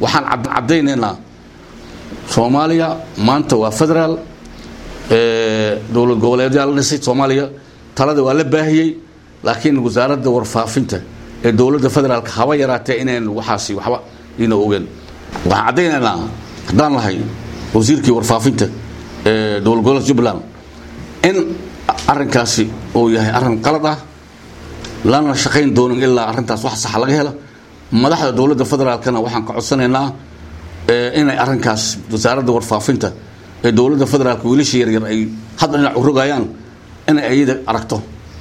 waxaan caddaynaynaa soomaaliya maanta waa federaal dowlad goboleedyaa la dhisay soomaaliya talada waa la baahiyey laakiin wasaaradda warfaafinta ee dowladda federaalka haba yaraatee inayn waxaasi waxba ina ogeen waxaan caddaynaynaa haddaan lahay wasiirkii warfaafinta ee dowlad goboleedka jubbaland in arrinkaasi uu yahay arrin qalad ah lana shaqayn doonin ilaa arrintaas wax saxa laga helo madaxda dowladda federaalkana waxaan ka codsanaynaa inay arrinkaas wasaaradda warfaafinta ee dowladda federaalka wiilasha yaryar ay hadda dhinac u rogayaan inay ayada aragto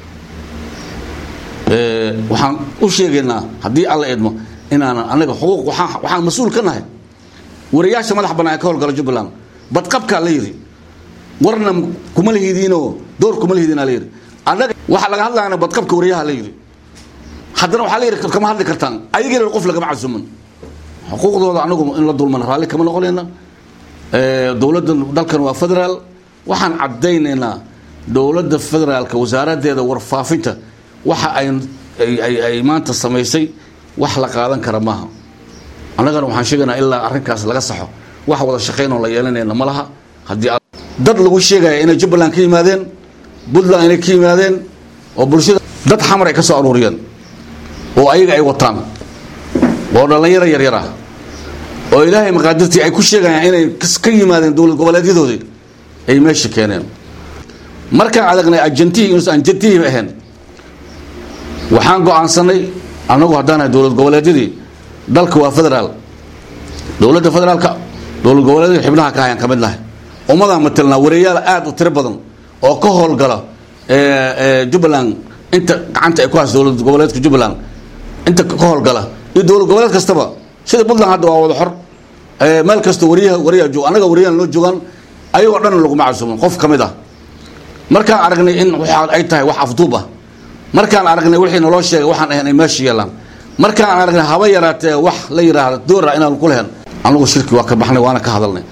waxaan u sheegaynaa haddii alla eedmo inaanan anaga xuquuq waxaan mas-uul ka nahay wariyaasha madax bannaan ee ka howlgala jubbaland badqabkaa la yidhi warna kuma lahidiinoo door kuma lahidiinaa la yidhi annaga waxaa laga hadlayana badqabka wariyaha la yidhi haddana waxaa la yidhi kama hadli kartaan ayagiina qof lagama casuman xuquuqdooda anagu in la dulman raalli kama noqonayna dowladda dalkan waa federaal waxaan caddaynaynaa dowladda federaalka wasaaraddeeda warfaafinta waxa ay maanta samaysay wax la qaadan kara maaha annagana waxaan sheegaynaa ilaa arrinkaas laga saxo wax wada shaqaynoo la yeelanayna ma laha haddii dad lagu sheegaya inay jubbaland ka yimaadeen puntland inay ka yimaadeen oo bulshada dad xamar ay ka soo aruuriyeen oo ayaga ay wataan oo dhallinyaro yaryar ah oo ilaahay maqaadirtii ay ku sheegayaan inay ka yimaadeen dowlad goboleedyadoodii ay meesha keeneen markaan adagnay ajantihii inuusan ajantihii ahayn waxaan go-aansanay annagu haddaanahay dowlad goboleedyadii dalka waa federaal dowladda federaalka dowlad goboleedyada xibnaha ka hayaan ka mid nahay ummadaan matelnaa wareeyaal aada u tiro badan oo ka howlgala jubbaland inta gacanta ay ku hayso dowlad goboleedka jubbaland inta ka howlgala iyo dowlad goboleed kastaba sida puntland hadda waa wada xor meel kasta wariyaha wariyaa joog annaga wariyahan loo joogaan ayagoo dhan laguma casuuman qof ka mid ah markaan aragnay in waxa ay tahay wax afduub ah markaan aragnay wixii naloo sheegay waxaan ahayn ay meesha yeelaan markaan aragnay haba yaraatee wax la yidhaahda doora inaan ku lehen annagu shirki waa ka baxnay waana ka hadalnay